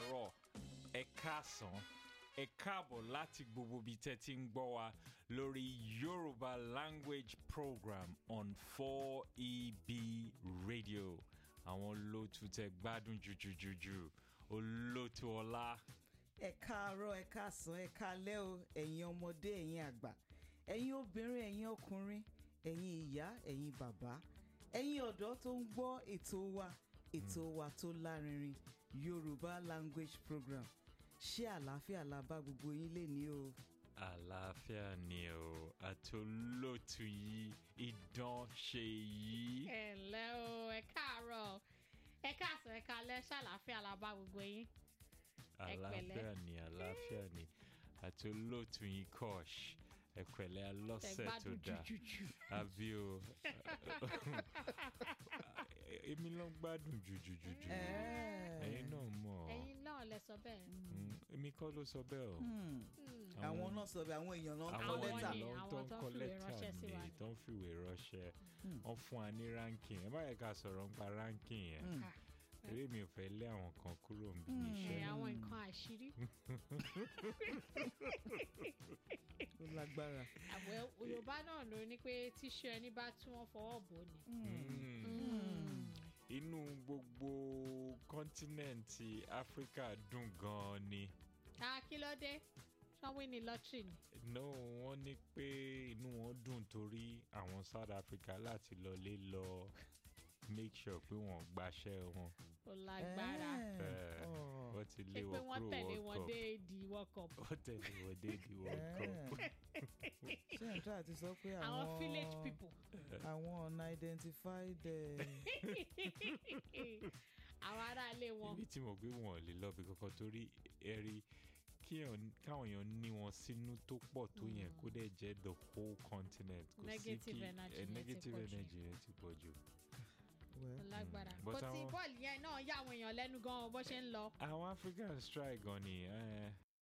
káàárọ̀ ẹ káàsán ẹ káàbọ̀ láti gbogbo ibi tẹ́ ti ń gbọ́ wa lórí Yorùbá language program on 4EB radio àwọn olóòtú tẹ́ gbádùn jùjùjùjù olóòtú ọlá ẹ káàárọ̀ ẹ káàsán ẹ káalẹ́ o ẹ̀yin ọmọdé ẹ̀yin àgbà ẹ̀yin obìnrin ẹ̀yin ọkùnrin ẹ̀yin ìyá ẹ̀yin bàbá ẹ̀yin ọ̀dọ́ tó ń gbọ́ ètò wa ètò wa tó lárinrin Yorùbá language program ṣé àlàáfíà la bá gbogbo yín lè ní o. àlàáfíà ni o àti olóòtú yìí idán ṣe yìí. ẹ ǹlẹ́ o ẹ káàárọ̀ ẹ káàsán ẹ káalẹ́ ṣàlàáfíà la bá gbogbo yín. Ẹ pẹ̀lẹ́. àlàáfíà ni àlàáfíà ni àti olóòtú yìí kọ́ọ̀ṣ ẹ pẹ̀lẹ́ tẹ alọ́sẹ̀ tó gbádùn dáa jùjùjù. àbí o èmi ló ń gbádùn jùjùjùjù ẹ̀yin náà mọ̀ ọ́ ẹ̀yin náà lẹ sọ bẹ́ẹ̀. Mm, èmi kọ́ ló sọ bẹ́ẹ̀ o àwọn náà sọ bẹ́ẹ̀ àwọn èèyàn náà ń kọ Àwọn lẹ́tà ni, ló àwọn tó ń tó ń kọ fìwé lẹ́tà ránṣẹ́ sí wa ni ni. tó ń fìwé ránṣẹ́ wọ́n fún wa ní ranking ẹ bá yẹ ká sọ̀rọ̀ nípa ranking yẹn eré mi ò fẹ́ lé àwọn kan kúrò níbi ẹ iṣẹ́ àwọn nǹkan àṣírí. ó lágbára. àwẹ̀ Yorùbá náà ló ní pé tíṣu ẹni bá tí wọ́n fọwọ́ bò ní. inú gbogbo kọ́ńtínẹ̀ǹtì áfíríkà dùn gan-an ni a kí ló dé sanwó ní lọ́tírì ni. no wọ́n ní pé inú wọn dùn torí àwọn South Africa láti lọlé lọ make sure pé wọ́n gbaṣẹ́ wọn ó lágbára. Eh, wọ́n ti ṣé lé pé wọn wọ́n kúrò tẹ̀lé World wọn Cup dé di world cup. wọ́n tẹ̀lé wọn dé di World Cup. ṣé ẹ̀ ń tọ́ àti sọ pé àwọn àwọn village people. àwọn unidentified eh, àwọn aráalé wọn. ibi tí mo gbé wọn ò lè lọ bí kankan torí ẹrí kí èèyàn- káwọn èèyàn ní wọn sínú tó pọ̀ tó yẹn kó dẹ̀ jẹ́ the whole continent kò sí Negative kí energy eh, yẹn ti negative pọ̀ jù. energy yẹn ti pọ̀ jù. well, lágbára But kò tí àwọn- bọ́ọ̀lù yẹn náà yà àwọn èèyàn lẹ́nu gan-an bó ṣe ń lọ. àwọn African strike gan ni eh,